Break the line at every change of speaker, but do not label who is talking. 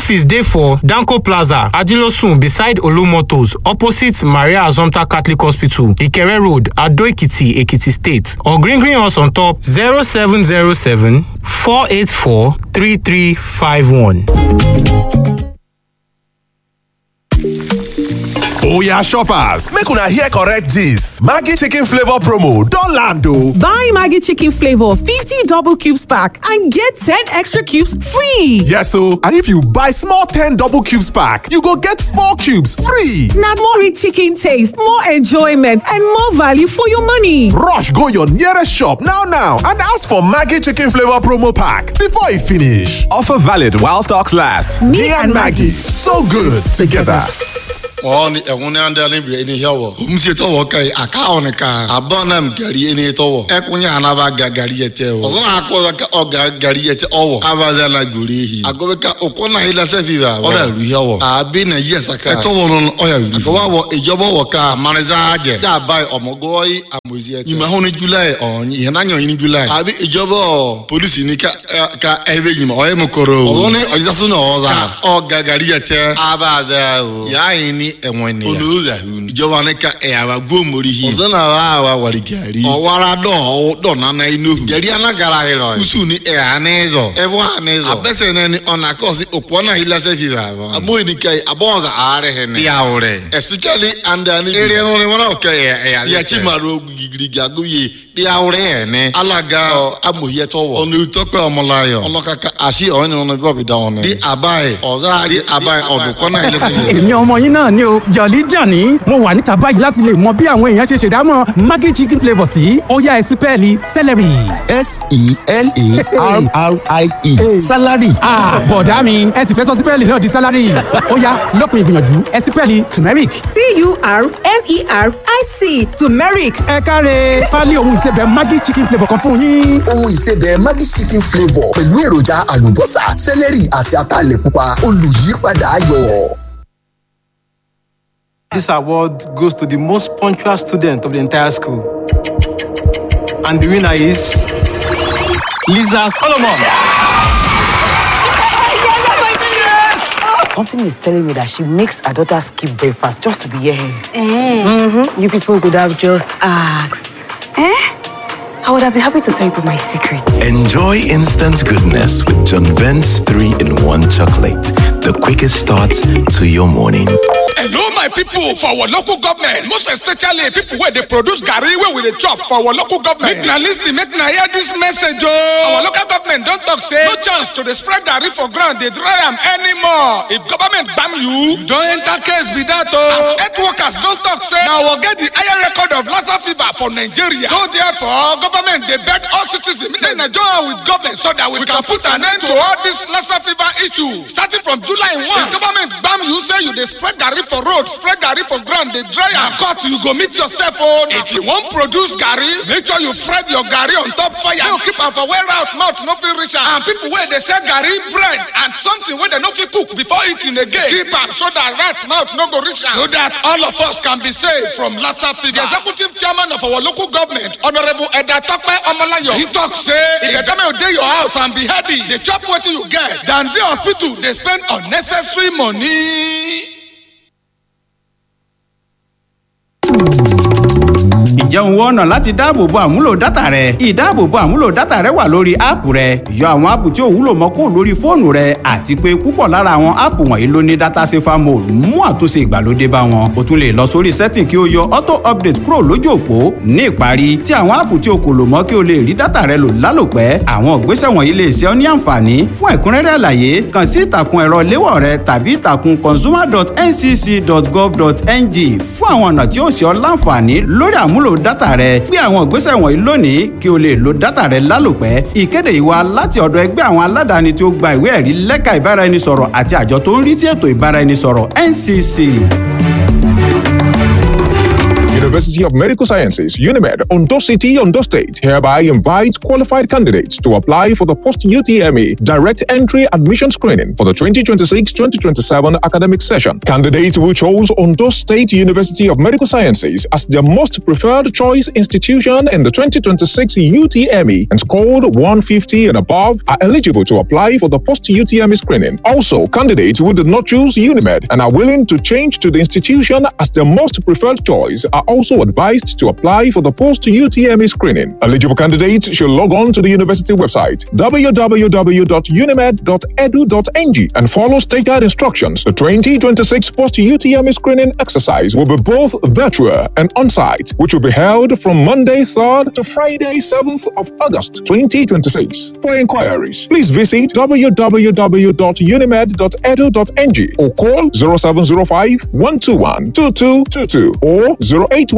office dey for danko plaza ajilosun beside olumotors opposite maria azomta catholic hospital ikere road adoekiti ekiti state or green green us on top zero seven zero seven four eight four three three five one.
oya shoppers make una hear correct gist maggi chicken flavour promo don land o.
Buy Maggie Chicken Flavor 50 double cubes pack and get 10 extra cubes free.
yes o and if you buy small ten double cubes pack you go get four cubes free.
Now more rich chicken taste, more enjoyment, and more value for your money.
rush go your nearest shop now now and ask for maggi chicken flavour promo pack before e finish. offer valid while stocks last. me, and maggi so good together.
ɔni ɛhun ni anda ni bi ɛni hɛwɔ omusie tɔwɔ ka yi a ka ɔni ka a bɔn nam gari ɛni tɔwɔ ɛkun yɛ anaba ga gari yɛ tɛ o ɔsɔn akɔ ka ɔga gari yɛ tɛ ɔwɔ aba zɛ la gori yi agobe ka o kɔ na yi la sɛ fi ba ɔda lu hɛwɔ a bi na yi ɛsɛ ka ɛtɔwɔ nɔ ɔya lu agoba wɔ ìjɔbɔ wɔ ka maniza jɛ yà ba yi ɔmɔgɔ yi amozi yɛ tɛ ɲuman ni jula yi ɔnyi yɛn na ɲɔ yi ni jula yi a bi ìjɔbɔ polisi ni ka ɛ ka ɛbɛ ɲuman ɔyɛ mu koro o ɔsɔn ni ɔyisasu na ɔza ɔga gari yɛ tɛ aba zɛ o yà yi ni ẹ̀wọ̀n ni. olùwòsàn ahun. ìjọba ní ká ẹ̀yàwó gómori yìí. ọ̀sán náà wà wà wàrí gàrí. ọ̀wárá dọ̀ dọ̀ nánà inú. gàrí anagara yìí lọ. kùsù ni ẹ̀ ànẹ́zọ̀. ẹ̀fọ́ ànẹ́zọ̀. abẹ́sẹ̀ náà ni ọ̀nà kọ́ọ̀sì òkú ọ̀nà yìí lásẹ̀ fi rà wọn. abóyè ni káyì abọ́nsà àárẹ̀ hẹ̀ ní. ìyàwó rẹ̀. especially andani. eré ẹ̀rọ ni wọn náà kẹ́ ẹ̀ ẹ̀yà yàtí màrú gírígírí àgóyè ìyàwó rẹ̀ ẹ̀ ní. alága amòyẹtọ̀wọ̀. ọ̀nà ìtọ́pẹ́ ọmọláyọ̀. ọlọ́kàkà àṣì ọ̀hún ọ̀nà bíbọ̀ dá wọn. di àbáyé ọ̀zá di àbáyé ọ̀dùnkọ́nà ilé
èmi ọmọ yín náà ni o jọ̀lí jàní mo wà níta báyìí láti lè mọ bí àwọn èèyàn ṣe ṣèdámọ̀ maggi chicken flavour sí ọ̀yá ẹ̀sìn pẹ́ẹ́lí celery.
s-e-l-a-r-r-i-e salary.
bọ̀dá mi ẹ̀sìn fẹ́ sọ sí pẹ́ẹ́lí náà di salary ọ̀yá lópin ìgbìyànjú ẹ̀sìn pẹ́ẹ́lí turmeric.
T-U-R-M-E-R-I-C turmeric.
ẹ káre pálí ohun ìsebẹ̀ maggi chicken flavour kan fún yín.
ohun ìsebẹ̀ maggi chicken flavour pẹ̀lú èròjà àlùbọ́sà sẹ́lẹ̀rì àti ataalẹ̀ pupa olùyípadà ayọ̀.
This award goes to the most punctual student of the entire school. And the winner is Lisa Solomon.
Something is telling me that she makes her daughter skip breakfast just to be here. Mm-hmm. You people could have just asked. Eh? I would have been happy to tell you my secret.
Enjoy instant goodness with John Vent's 3 in 1 chocolate. The quickest start to your morning.
Hello, my people for our local government, most especially people where they produce garri where we dey chop for our local government. Make na lis ten, make na hear this message oh. Our local government don talk say no chance to dey spread garri for ground dey dry am anymore. If government gbam you, you don enter case be that oh. As health workers don talk say na our get the higher record of Lassa fever for Nigeria. So therefore, government dey beg all citizens make dem join with government so that we can put an end to all this Lassa fever issue. Starting from July 1, if government gbam you say you dey spread garri for road spread garri for ground dey dry am cut you go meet yourself o if you wan produce garri make sure you fry your garri on top fire no keep am for where out mouth no fit reach am and people wey dey sell garri bread and something wey dem no fit cook before eating again keep am so that rat mouth no go reach am so that all of us can be saved from lassa fever the executive chairman of our local government honourable edda tope omolayo he talk say if the government dey your house and be healthy dey chop wetin you get than dey hospital dey spend unnecessary money.
ǹjẹ́ òun wọ́n ọ̀nà láti dáàbòbo àmúlò dátà rẹ ìdáàbòbo àmúlò dátà rẹ wà lórí áàpù rẹ yọ àwọn áàpù tí ò wúlò mọ́ kó lórí fóònù rẹ àti pé púpọ̀ lára àwọn áàpù wọ̀nyí ló ní dátà safer mode mú àtúnṣe ìgbàlódé bá wọn o tún lè lọ sórí setting kí o yọ auto update kúrò lójú òpó ní ìparí tí àwọn áàpù tí o kò lò mọ́ kí o lè rí dátà rẹ lò lálòpẹ́ àwọn ìgbésẹ̀ wọ̀nyí lè ṣe ọ́ ní àǹfààní fún ẹ̀kúnrẹ́rẹ́ àlàyé kàn sí ìtàkùn ẹ̀rọ léwọ̀ rẹ tàbí ìtàkùn consumer.ncc.gov.ng fún àwọn ọ̀nà tí ó ṣe ọ́ láǹfààní lórí àmúlò dátà rẹ gbé àwọn ìgbésẹ̀ wọ̀nyí lónìí kí o lè lo dátà rẹ lálòpẹ́ ìkéde yìí wá láti ọ̀dọ̀ ẹgbẹ́ àwọn aládàáni tí ó gba ìwé ẹ̀rí lẹ́ka ìbáraẹnisọ̀rọ̀ àti àjọ tó ń rí sí ètò ìbáraẹnisọ̀rọ̀ NCC.
University of Medical Sciences, UNIMED, Ondo City, Ondo State, hereby invites qualified candidates to apply for the post UTME direct entry admission screening for the 2026 2027 academic session. Candidates who chose Ondo State University of Medical Sciences as their most preferred choice institution in the 2026 UTME and scored 150 and above are eligible to apply for the post UTME screening. Also, candidates who did not choose UNIMED and are willing to change to the institution as their most preferred choice are also advised to apply for the post UTME screening. Eligible candidates should log on to the university website www.unimed.edu.ng and follow stated instructions. The 2026 post UTME screening exercise will be both virtual and on site, which will be held from Monday 3rd to Friday 7th of August 2026. For inquiries, please visit www.unimed.edu.ng or call 0705 121 2222 or 081